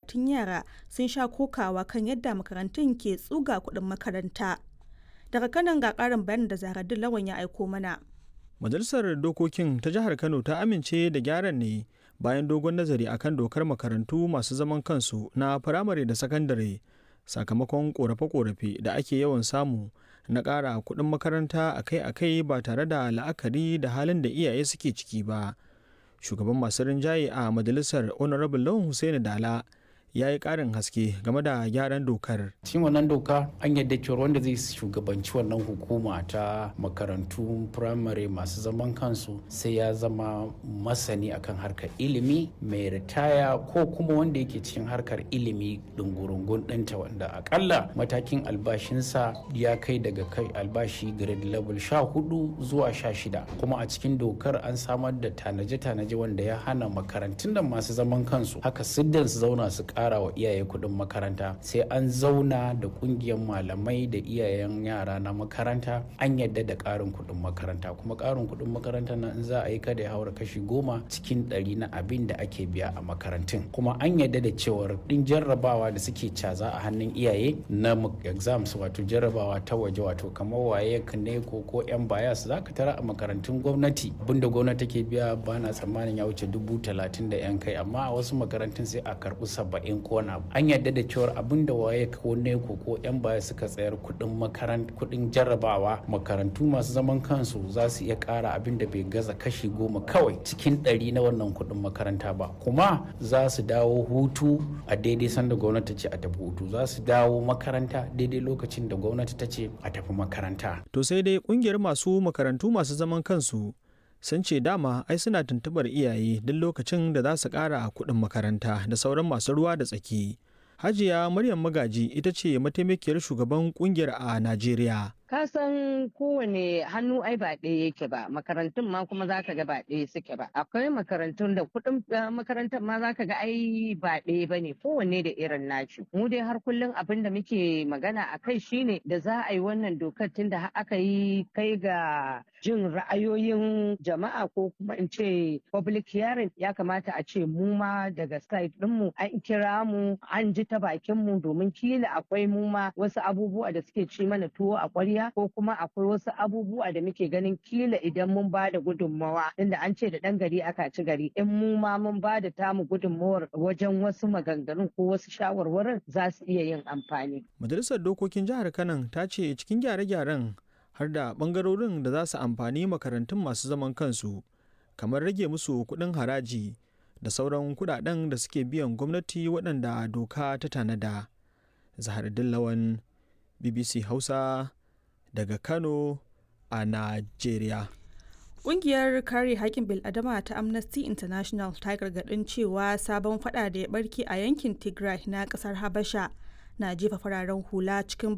bukatun yara sun sha kokawa kan yadda makarantun ke tsuga kuɗin makaranta. Daga kanan ga ƙarin bayanin da Zahraddin Lawan ya aiko mana. Majalisar Dokokin ta Jihar Kano ta amince da gyaran ne bayan dogon nazari akan dokar makarantu masu zaman kansu na firamare da sakandare sakamakon korafe-korafe da ake yawan samu na ƙara kuɗin makaranta akai-akai ba tare da la'akari da halin da iyaye suke ciki ba. Shugaban masu rinjaye a majalisar Honorable Lawan Hussaini Dala ya yi ƙarin haske game da gyaran dokar. cikin wannan doka an yadda cewa wanda zai shugabanci wannan hukuma ta makarantu firamare masu zaman kansu sai ya zama masani akan harkar ilimi mai ritaya ko kuma wanda yake cikin harkar ilimi dungurungun ɗinta wanda akalla matakin albashinsa ya kai daga kai albashi grade level sha hudu zuwa sha shida kuma a cikin dokar an samar da tanaje-tanaje wanda ya hana makarantun da masu zaman kansu haka siddan su zauna su kara wa iyaye kuɗin makaranta sai an zauna da ƙungiyar malamai da iyayen yara na makaranta an yadda da ƙarin kuɗin makaranta kuma ƙarin kuɗin makaranta na in za a yi kada ya haura kashi goma cikin ɗari na abin da ake biya a makarantun kuma an yadda da cewar ɗin jarrabawa da suke caza a hannun iyaye na exams wato jarrabawa ta waje wato kamar waye ne ko ko yan bayas za ka tara a makarantun gwamnati abinda gwamnati take biya ba na tsammanin ya wuce dubu talatin da yan kai amma a wasu makarantun sai a karɓi saba'in in kona an yarda da cewar abin da waye ko neko ko yan baya suka tsayar kudin makarant kudin jarrabawa makarantu masu zaman kansu za su iya kara abin da bai gaza kashi goma kawai cikin ɗari na wannan kudin makaranta ba kuma za su dawo hutu a daidai sanda gwamnati ce a tafi hutu za su dawo makaranta daidai lokacin da gwamnati ta ce a tafi makaranta To sai dai kungiyar masu makarantu masu zaman kansu sun ce dama ai suna tuntubar iyaye duk lokacin da za su ƙara kuɗin makaranta da sauran masu ruwa da tsaki. Hajiya Maryam Magaji ita ce mataimakiyar shugaban kungiyar a Najeriya. ka san kowane hannu ai ba ɗaya yake ba makarantun ma kuma za ka ga ba ɗaya suke ba akwai makarantun da kuɗin makarantar ma za ka ga ai ba ɗaya ba ne kowanne da irin naci mu dai har kullum abin da muke magana a kai shine da za a yi wannan dokar tun da aka yi kai ga jin ra'ayoyin jama'a ko kuma in ce public hearing ya kamata a ce mu ma daga side ɗinmu an kira mu an ji ta bakin mu domin kila akwai mu ma wasu abubuwa da suke ci mana tuwo a ƙwarya ko kuma akwai wasu abubuwa da muke ganin kila idan mun ba da gudunmawa inda an ce da ɗan gari aka ci gari in mu ma mun ba da tamu gudunmawar wajen wasu maganganun ko wasu shawarwarin za su iya yin amfani. Majalisar Dokokin Jihar Kano ta ce cikin gyare-gyaren har da ɓangarorin da za su amfani makarantun masu zaman kansu kamar rage musu kuɗin haraji da sauran kuɗaɗen da suke biyan gwamnati waɗanda doka ta tanada. Zahar Dillawan BBC Hausa daga Kano a Najeriya. Ƙungiyar kare haƙƙin bil'adama ta Amnesty International ta gargaɗin cewa sabon fada da ya barke a yankin Tigray na ƙasar Habasha na jefa fararen hula cikin